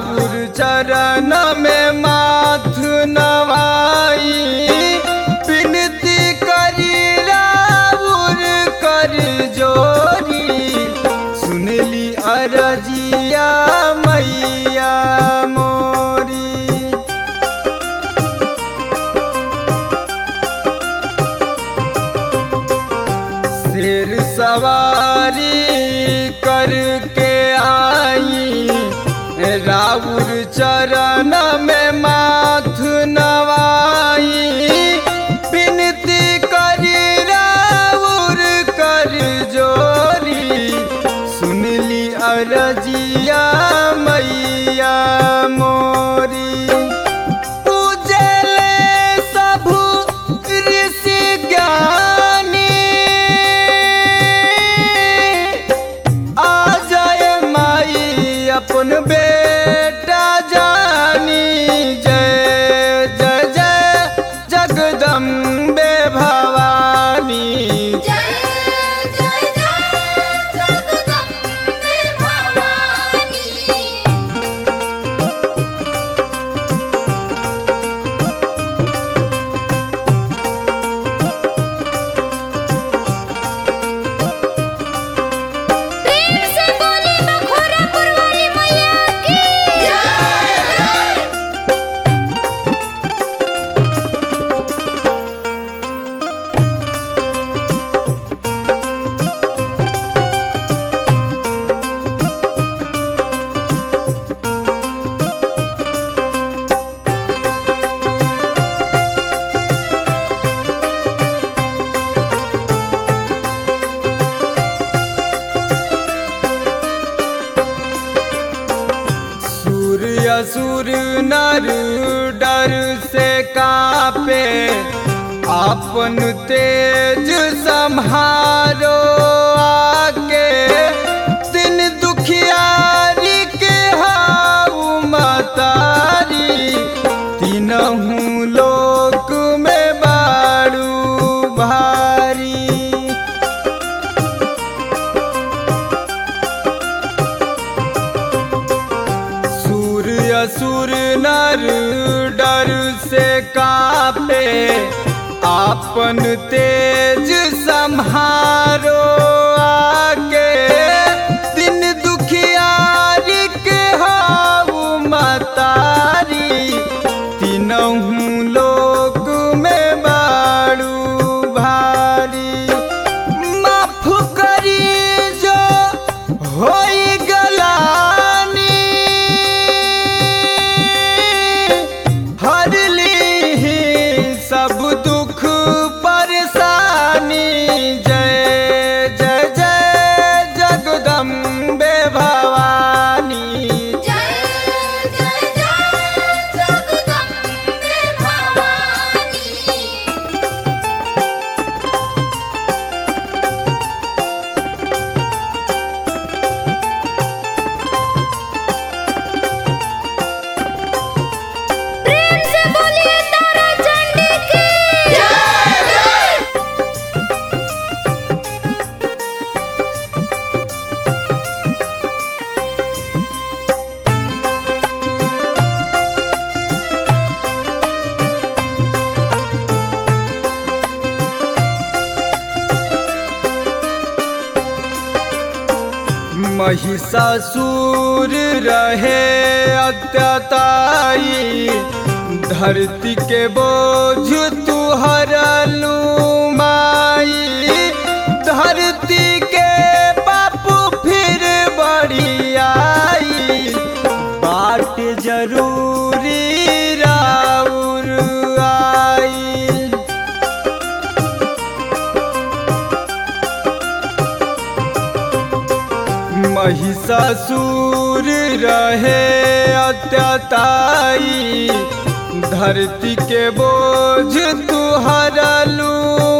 राउर चरण में माथ नवाई विनती करी राउर कर जोरी सुनली अरजिया मैया मोरी शेर सवारी करके आई राउर चरण में माथ नवाई विनती करी राउर कर जोरी सुनली अरजिया मैया मोरी पूजले सबु ऋषि ज्ञानी आ जाए माई अपन बेटा जानी जय जय जय जगदम्बे भवानी जय जय जय जगदम्बे भवानी प्रेम से बोले बखोरापुर वाली मैया की जय सूर्य असुर नर डर से कापे अपन तेज संहारो आके दिन दुखियारी के हाउ मतारी तीनहू लोक में बारू भारी सूर्य असुर नर डर से कापे आपन तेज संहारो आके दिन दुखियारी के हाउ मतारी तीनहू लोक में बारू भारी माफ करी जो होई गलानी हर ली सब दुख परेशानी जय जय जय जगदम्बे भवानी जय जय जय जगदम्बे भवानी प्रेम से बोलिए तारा चंडी की जय महिषासुर रहे अत्यताई धरती के बोझ तू हरलू माई धरती के बापू फिर बड़ी आई बाट जरूरी राउर आई महिषासुर रहे अत्यताई धरती के बोझ तू हरलू